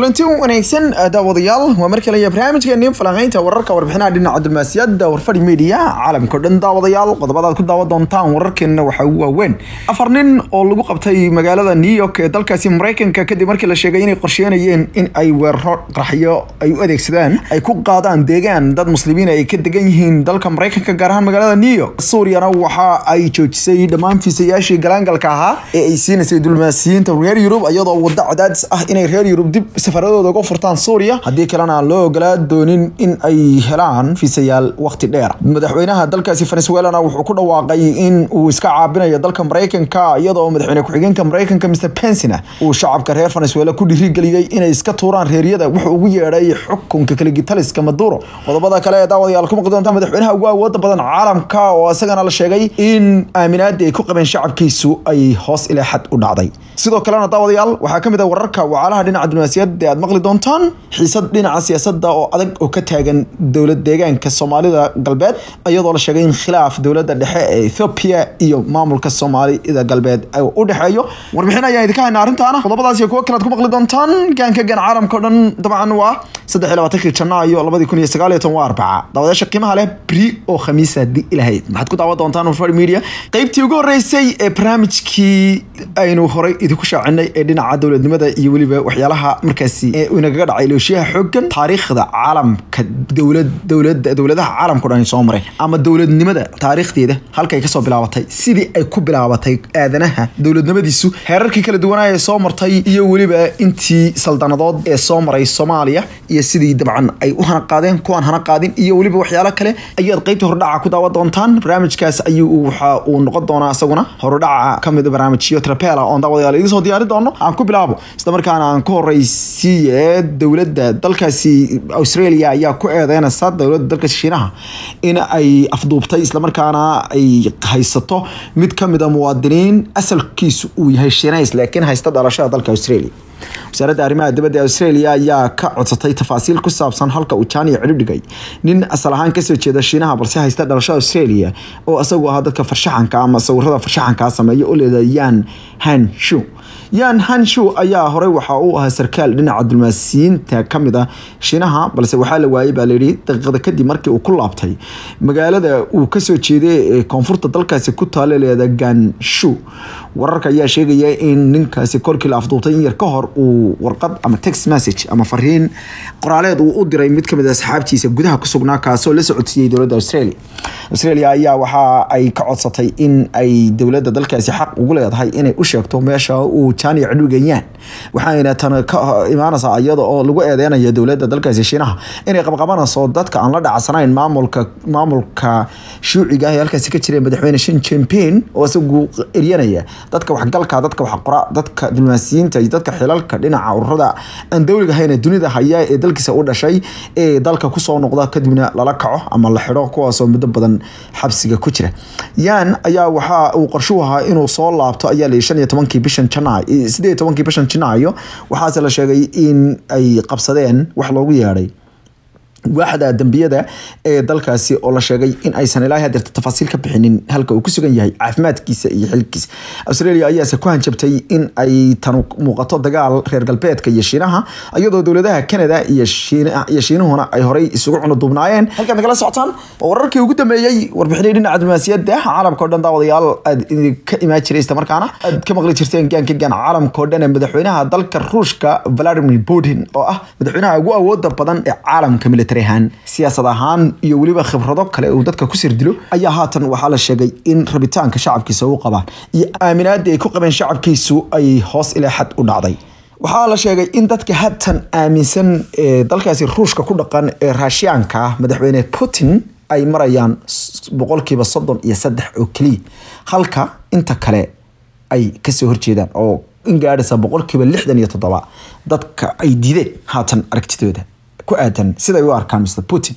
kulanti wanaagsan daawadayaal waa mar kale iyo barnaamijkeeni falanqeynta wararka warbixinaha dhinaca diblomaasiyadda warfadhi media caalamka o dhan daawadayaal qodobadaad ku daawan doontaan wararkeena waxaa ugu waaweyn afar nin oo lagu qabtay magaalada new york ee dalkaasi mareykanka kadib markii la sheegay inay qorsheynayeen in ay weeraro qaraxyo ay u adeegsadaan ay ku qaadaan deegaan dad muslimiin ay ka degan yihiin dalka mareykanka gaar ahaan magaalada new york suuriyana waxa ay joojisay dhammaan fiisayaashii galaangalka ahaa ee ay siinaysay diblomaasiyiinta reer yurub iyadoo wado cadaadis ah inay reer yurub dib safaradooda uga furtaan suuriya haddii kalena aan loo ogolaa doonin in ay helaan fiisayaal waqti dheer madaxweynaha dalkaasi venezuelana wuxuu ku dhawaaqay in uu iska caabinayo dalka mareykanka iyadoo madaxweyne ku-xigeenka mareykanka mr pensina uu shacabka reer venezuela ku dhiirigeliyey inay iska tuuraan reeryada wuxuu ugu yeedhay xukunka kaligitaliska maduro qodobada kale ee daawadayaal ku maqli doonta madaxweynaha ugu awooda badan caalamka oo isagana la sheegay in aaminaadii ay ku qabeen shacabkiisu ay hoos ilaa xad u dhacday sidoo kalena daawadayaal waxaa ka mid ah wararka wacaalaha dhinaca diblomaasiyadda aad maqli doontaan xiisad dhinaca siyaasadda oo adag oo ka taagan dowlad deegaanka soomaalida galbeed iyadoo la sheegay in khilaaf dowladda dhexe ee ethoobia iyo maamulka soomaalida galbeed u dhexeeyo warbixin ayaan idinka haynaa arrintaana qodobadaas iyo kuwo kalead ku maqli doontaan gaanka gan caalamka o dhan dabcan waa saddex iyo labaatankii janaayo labadii kun iyo sagaal iyo toban waa arbaca daawadayaasha qiimaha leh bri oo khamiisa haddii ilahayd maxaad ku daawan doontaan warfari media qeybtii ugu horreysay ee barnaamijkii aynu horay idinku shaacinay ee dhinaca dowladnimada iyo weliba waxyaalaha markaasi ee inagaga dhacay looshiyaha xoogan taariikhda caalamka dowlad dowlada dowladaha caalamka o dhan soo maray ama dowladnimada taariikhdeeda halkay kasoo bilaabatay sidii ay ku bilaabatay aadanaha dowladnimadiisu heerarkii kala duwanaa ee soo martay iyo weliba intii saldanadood ee soo maray soomaaliya iyo sidii dabcan ay u hana qaadeen kuwaan hana qaadin iyo weliba waxyaalo kale ayaad qeybta hordhaca ku daawan doontaan barnaamijkaas ayuu waxa uu noqon doonaa isaguna hordhaca kamid barnaamijyo trapela oon daawadayaal idiin soo diyaari doono aan ku bilaabo isla markaana aan ku horeysiiye dowladda dalkaasi australia ayaa ku eedeynaysa dowladda dalkaasi shiinaha in ay afduubtay islamarkaana ay haysato mid kamid a muwaadiniin asalkiisu uu yahay shiinays laakiin haysta dhalashada dalka australia wasaaradda arrimaha dibadda ee australia ayaa ka codsatay tafaasiil ku saabsan halka uu jaaniya cidhib dhigay nin asal ahaan kasoo jeeda shiinaha balse haysta dhalashada australia oo isagu ahaa dadka farshaxanka ama sawirada farshaxankaa sameeya oo leeda yan han shu yan hanshu ayaa horey waxa uu ahaa sarkaal dhinaca dulmaasiyiinta kamid ah shiinaha balse waxaa la waayey baa layidhi daqiiqada kadib markii uu ku laabtay magaalada uu kasoo jeeday ee koonfurta dalkaasi ku taala leeda ganshu wararka ayaa sheegaya in ninkaasi korkii la afduubtay in yar ka hor uu warqad ama text message ama fariin qoraaleed uu u diray mid kamid a asxaabtiisa gudaha ku sugnaa kaasoo la socodsiiyey dowladda australia australia ayaa waxa ay ka codsatay in ay dowladda dalkaasi xaq ugu leedahay inay u sheegto meesha uu jaaniya cidhigayaan waxayna tan ka imaanaysaa iyada oo lagu eedeynayo dowladda dalkaasi shiinaha inay qabqabanayso dadka aan la dhacsanayn maamulka maamulka shuuciga ah ee halkaasi ka jira madaxweyne shin jinping oo isagu eryanaya dadka waxgalka dadka waxqora dadka diblomaasiyiinta iyo dadka xilalka dhinaca ururada aan dowliga ahayn ee dunida haya ee dalkiisa u dhashay ee dalka kusoo noqda kadibna lala kaco ama la xidho kuwaasoo muddo badan xabsiga ku jira yan ayaa waxa uu qorshuhu ahaa inuu soo laabto ayaa la shan iyo tobankii bishan janaay sideed iyo tobankii bishan janaayo waxaase la sheegay in ay qabsadeen wax loogu yeedhay waaxda dambiyada ee dalkaasi oo la sheegay in aysan ilaa hadeerta tafaasiil ka bixinin halka uu ku sugan yahay caafimaadkiisa iyo xilkiisa australia ayaase ku hanjabtay in ay tan muuqato dagaal reer galbeedka iyo shiinaha iyadoo dowladaha canada iyo shiinuhuna ay horey isugu cunuduubnaayeen halkaad nagala socotaan waa wararkii ugu dambeeyey warbixinay dhinaca diblomaasiyadda caalamka o dhan daawadayaal aad ka imaan jiray isla markaana aad ka maqli jirteen gaanka gaan caalamka o dhan ee madaxweynaha dalka ruushka vladimir putin oo ah madaxweynaha ugu awooda badan ee caalamka military ahaan siyaasad ahaan iyo weliba khibrado kale uu dadka ku sirdilo ayaa haatan waxaa la sheegay in rabitaanka shacabkiisa u qabaan iyo aaminaadii ay ku qabeen shacabkiisu ay hoos ilaa xad u dhacday waxaa la sheegay in dadka haatan aaminsan ee dalkaasi ruushka ku dhaqan ee raashiyaanka ah madaxweyne putin ay marayaan boqolkiiba soddon iyo saddex oo keliya halka inta kale ay kasoo horjeedaan oo in gaadhaysa boqolkiiba lixdan iyo toddoba dadka ay diideen haatan aragtidooda ku aadan siday u arkaan mr putin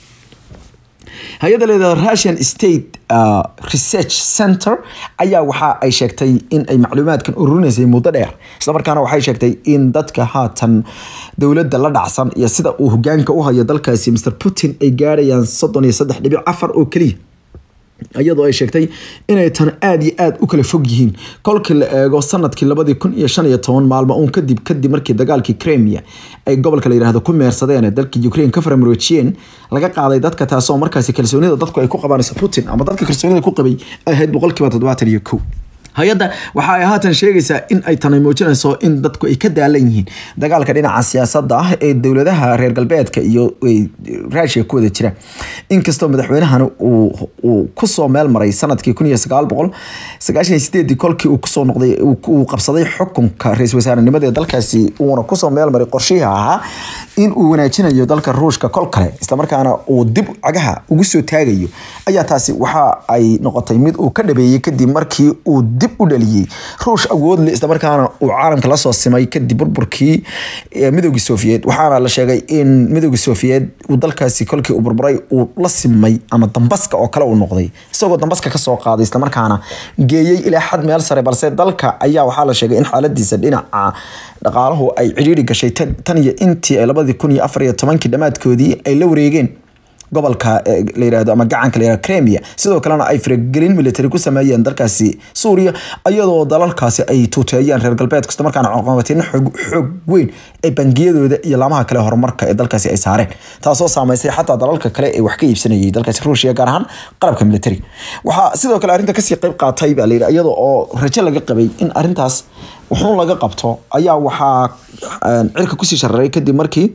hay-adda leedaha russian state research center ayaa waxa ay sheegtay in ay macluumaadkan ururinaysay muddo dheer islamarkaana waxay sheegtay in dadka haatan dowladda la dhacsan iyo sida uu hogaanka u hayo dalkaasi mr putin ay gaarayaan soddon iyo saddex dhibic afar oo keliya iyadoo ay sheegtay inay tan aada iyo aada u kala fog yihiin kolkii la eego sanadkii labadii kun iyo shan iyo toban maalmo uun kadib kadib markii dagaalkii cremia ay gobolka la yidhaahdo ku meersadeen dalka ukraine ka faramaroojiyeen laga qaaday dadka taasoo markaasi kalsoonida dadku ay ku qabanayso putin ama dadka kalsoonida ku qabay ay ahayd boqolkiiba toddobaatan iyo kow hay-adda waxa ay haatan sheegaysaa in ay tani muujinayso in dadku ay ka daalan yihiin dagaalka dhinaca siyaasadda ah ee dowladaha reer galbeedka iyo ruushia ku wada jira inkastoo madaxweynahan uu kusoo meel maray sanadkii kun iyo sagaal boqol sagaashan iyo sideedii kolkii uu kusoo noqday uu qabsaday xukunka ra-iisul wasaarenimada ee dalkaasi uuna kusoo meel maray qorshihii ahaa in uu wanaajinayo dalka ruushka kol kale islamarkaana uu dib cagaha ugu soo taagayo ayaa taasi waxa ay noqotay mid uu ka dhabeeyey kadib markii uu dib u dhaliyey ruush awoodle islamarkaana uu caalamka lasoo simay kadib burburkii midooda sofiyeed waxaana la sheegay in midooda sofiyeed uu dalkaasi kolkii uu burburay uu la simay ama dambaska oo kale uu noqday isagoo dambaska kasoo qaaday islamarkaana geeyey ilaa xad meel sare balse dalka ayaa waxaa la sheegay in xaaladiisa dhinaca dhaqaalahu ay cidhiiri gashay tan iyo intii ay labadii kun iyo afar iyo tobankii dhammaadkoodii ay la wareegeen gobolka la yirahdo ama gacanka la yirahdo Crimea sidoo kalena ay faragelin military ku sameeyeen dalkaasi Suuriya iyadoo dalalkaasi ay tuuteeyeen reer galbeedka isla markaana caqabateen xoog xoog weyn ee bangiyadooda iyo laamaha kale horumarka ee dalkaasi ay saareen taasoo saameysay xataa dalalka kale ee wax ka iibsanayay dalkaasi Ruushia gaar ahaan qalabka military waxaa sidoo kale arrinta kasii qayb qaatay baa la yiraahdo iyadoo oo rajo laga qabay in arrintaas wuxuun laga qabto ayaa waxaa cirka kusii shararay kadib markii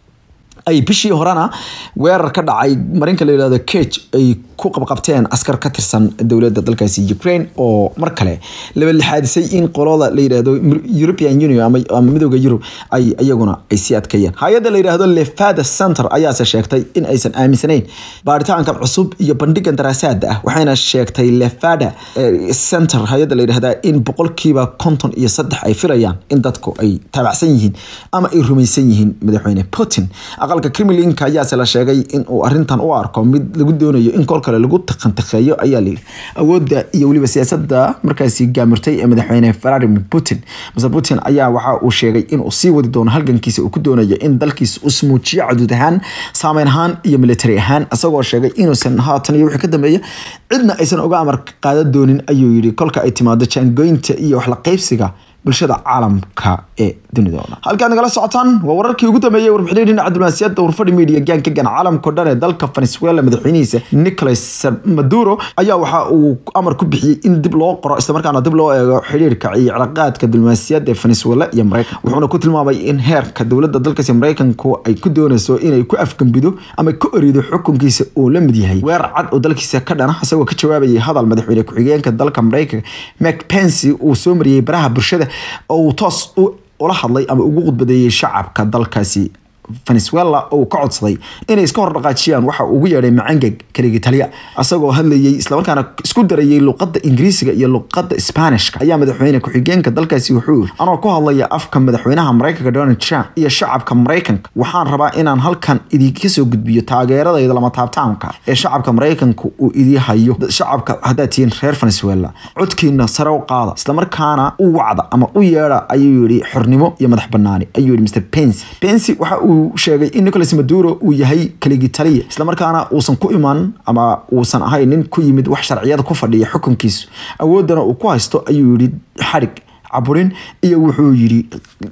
ay bishii horena weerar ka dhacay marinka la yirahdo cage ay ku qabqabteen askar ka tirsan dowladda dalkaasi Ukraine oo mar kale laba lixaadisay in qolada la yirahdo European Union ama, ama midowga Yurub ay iyaguna ay sii adkeeyeen hay'adda la yirahdo Lefada Center ayaa se sheegtay in aysan aaminsanayn baaritaankan cusub iyo bandhigan daraasaad ah waxayna sheegtay Lefada eh, Center hay'adda la yirahdo in boqolkiiba konton iyo saddex ay filayaan in dadku ay taabacsan yihiin ama ay rumaysan yihiin madaxweyne Putin aqalka Kremlinka ayaa se la sheegay in uu arrintan u arko mid lagu doonayo in kol kale lagu taqantiqeeyo ayaa layidhi awoodda iyo weliba siyaasadda markaasi gaamirtay ee madaxweyne Vladimir Putin mase Putin ayaa waxa uu sheegay in uu sii wadi doono halgankiisa uu ku doonayo in dalkiisa uu smuujiyo caduud ahaan saameyn ahaan iyo military ahaan isagoo sheegay inuusan haatan iyo wixii ka dambeeya cidna aysan uga amar qaadan doonin ayuu yidhi kolka ay timaado jaangoynta iyo wax la qaybsiga bulshada caalamka ee dunidooda halkaad nagala socotaan waa wararkii ugu dambeeyay warbixinii dhinaca diblomaasiyadda warfadhi media gaanka gan caalamka dhan ee dalka venezuela madaxweynihiisa nicolas maduro ayaa waxa uu amar ku bixiyey in dib loo qoro islamarkaana dib loo eego xiriirka iyo cilaaqaadka diblomaasiyadda ee venezuela iyo maraykan wuxuuna ku tilmaamay in heerka dowladda dalkaasi maraykanku ay ku doonayso inay ku afgambido ama ku erido xukunkiisa uu la mid yahay weerar cad oo dalkiisa ka dhana isagoo ka jawaabayay hadal madaxweyne ku-xigeenka dalka maraykanka mak pency uu soo mariyey baraha bulshada oo uu toos ula hadlay ama ugu khudbadeeyey shacabka dalkaasi venezuela oo ka codsaday inay iska hor dhaqaajiyaan waxa ugu yeedhay macangeg kaligii taliya asagoo hadlayey islamarkaana isku darayey luqadda ingiriisiga iyo luqadda spanishka ayaa madaxweyne ku-xigeenka dalkaasi wuxuu yiri anoo ku hadlaya afka madaxweynaha maraykanka donald trump iyo shacabka maraykanka waxaan rabaa inaan halkan idinka soo gudbiyo taageeradayda lama taabtaanka ee shacabka maraykanka uu idii hayo shacabka haddaad tihiin reer venezuela codkiina sare u qaada islamarkaana u wacda ama u yeedha ayuu yidhi xornimo iyo madax banaani ayuu yidhi mr pency pency waxa uu sheegay in nicolas maduro uu yahay kaligii taliya islamarkaana uusan ku iman ama uusan ahayn nin ku yimid wax sharciyada ku fadhiya xukunkiisu awooddana uu ku haysto ayuu yidhi xadhig caburin iyo wuxuu yidhi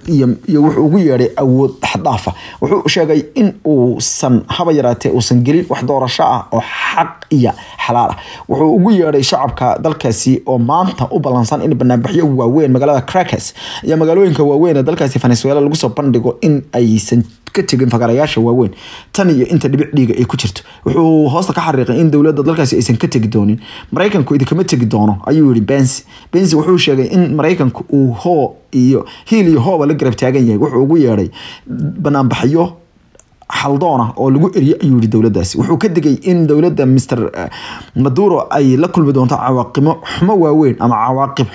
iyo wuxuu ugu yeedhay awood xaddaafa wuxuu sheegay in uusan haba yaraatee uusan gelin wax doorasho ah oo xaq iyo xalaal ah wuxuu ugu yeedhay shacabka dalkaasi oo maanta u ballansan in banaanbaxyo waaweyn magaalada Caracas iyo magaalooyinka waaweyn ee dalkaasi Venezuela lagu soo bandhigo in aysan ka tegin fagarayaasha waaweyn tan iyo inta dhibic dhiiga ay ku jirto wuxuu hoosta ka xariiqay in dowladda dalkaasi aysan ka tegi doonin maraykanku idinkama tegi doono ayuu yidhi bensi bensi wuxuu sheegay in maraykanku uu hoo iyo hiil iyo hooba la garab taagan yahay wuxuu ugu yeedhay banaanbaxyo xaldoona oo lagu eriyo ayuu yidhi dowladdaasi wuxuu ka digay in dowladda mr maduro ay la kulmi doonto cawaaqimo xumo waaweyn ama cawaaqib xun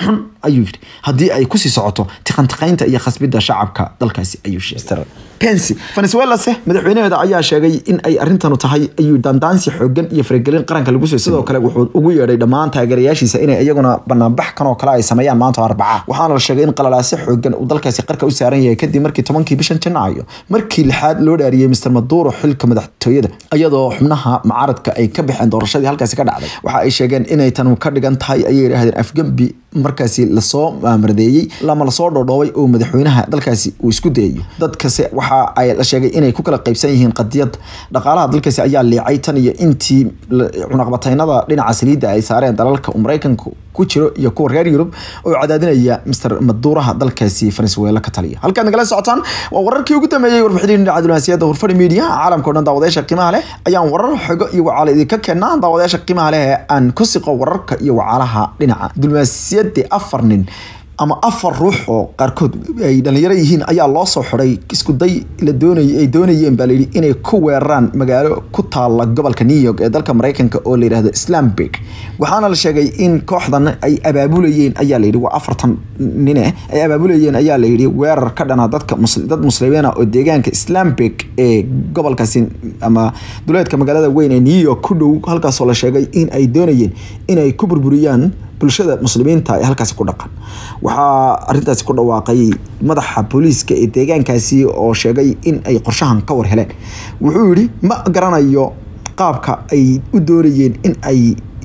ayuu yidhi haddii ay kusii socoto tiqantiqaynta iyo khasbidda shacabka dalkaasi ayuu sheegay pensi venezuelase madaxweynaheeda ayaa sheegay in ay arrintanu tahay ayuu dandaansi xoogan iyo faragelin qaranka lagu soo sidoo kale wuxuu ugu yeedhay dhammaan taageerayaashiisa inay iyaguna banaanbax kan oo kale ay sameeyaan maanta arbaca waxaana la sheegay in qalalaase xoogan uu dalkaasi qarka u saaran yahay kadib markii tobankii bishan janaayo markii lixaad loo dhaariyey mr maduro xilka madaxtooyada iyadoo xubnaha mucaaradka ay ka baxeen doorashadii halkaasi ka dhacday waxa ay sheegeen inay tan ka dhigan tahay ayay yidhaahdeen afgembi markaasi lasoo maamaradeeyey lama lasoo dhoodhoobay oo madaxweynaha dalkaasi uu isku dayayo dadkase waxa ay la sheegay inay ku kala qaybsan yihiin qadiyad dhaqaalaha dalkaasi ayaa liicay tan iyo intii cunaqbataynada dhinaca saliidda ay saareen dalalka maraykanka ku jiro iyo kuwa reer yurub oo cadaadinaya mr maduuraha dalkaasi venezuela ka taliya halkaad nagala socotaan waa wararkii ugu dambeeyey warbixinii dhinaca diblomaasiyadda hurfadhi media caalamka o dhan daawadayaasha qiimaha leh ayaan warar xogo iyo wacaala idinka keenaa daawadayaasha qiimaha leh ee aan ku siqo wararka iyo wacaalaha dhinaca diblomaasiyadda afar nin ama afar ruux oo qaarkood ay dhalinyaro yihiin ayaa loo soo xiday iskuday la doonay ay doonayeen baa layidhi inay ku weeraraan magaalo ku taala gobolka new york ee dalka maraykanka oo la yidhahdo islamburg waxaana la sheegay in kooxdan ay abaabulayeen ayaa layidhi waa afartan nine ay abaabulayeen ayaa layidhi weerar ka dhana dadka dad muslimiina oo deegaanka islamburg ee gobolkaasi ama duleedka magaalada weyn ee new york ku dhow halkaasoo la sheegay in ay doonayeen inay ku burburiyaan bulshada muslimiinta ee halkaasi ku dhaqan waxaa arintaasi ku dhawaaqay madaxa booliiska ee deegaankaasi oo sheegay in ay qorshahan ka war heleen wuxuu yidhi ma garanayo qaabka ay u doonayeen in ay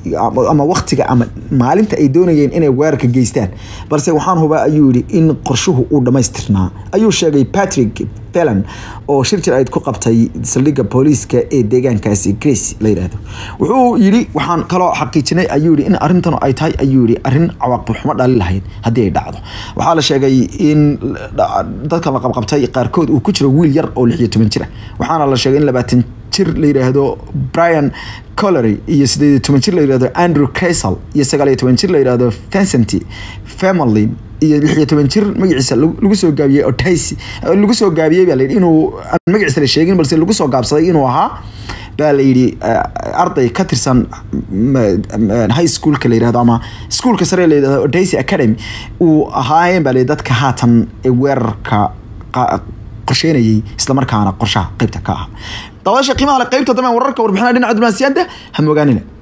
ama waktiga ama maalinta ay doonayeen inay weerarka geystaan balse waxaan hubaa ayuu yidhi in qorshuhu uu dhammaystirnaa ayuu sheegay patrick felan oo shir jir ayd ku qabtay saldhigga booliiska ee deegaankaasi grace la yidhaahdo wuxuu yidhi waxaan kaloo xaqiijinay ayuu yidhi in arrintan ay tahay ayuu yidhi arrin cawaaqib xumo dhali lahayd haddii ay dhacdo waxaa la sheegay in dadka la qabqabtay qaarkood uu ku jiro wiil yar oo lix iyo toban jira waxaana la sheegay in labaatan jir la yidhaahdo brian colery iyo sideed iyo toban jir la yidhahdo andrew casal iyo sagaal iyo toban jir la yidhahdo vincent family iyo lix iyo toban jir magaciisa lagu soo gaabiyey otaisi lagu soo gaabiyey baa layidhi inuu aan magaciisa la sheegin balse lagu soo gaabsaday inuu ahaa baa la yidhi arday ka tirsan high schoolka la yidhahdo ama schoolka sare la yidhahdo odaisi academy uu ahaayeen baa la yidhi dadka haatan ee weerarka qorsheynayay islamarkaana qorshaha qeybta ka ahaa daawadaasha qiimaha le qeybta dambe wararka warbixinaha dhinaca diblomaasiyadda ha mogaanina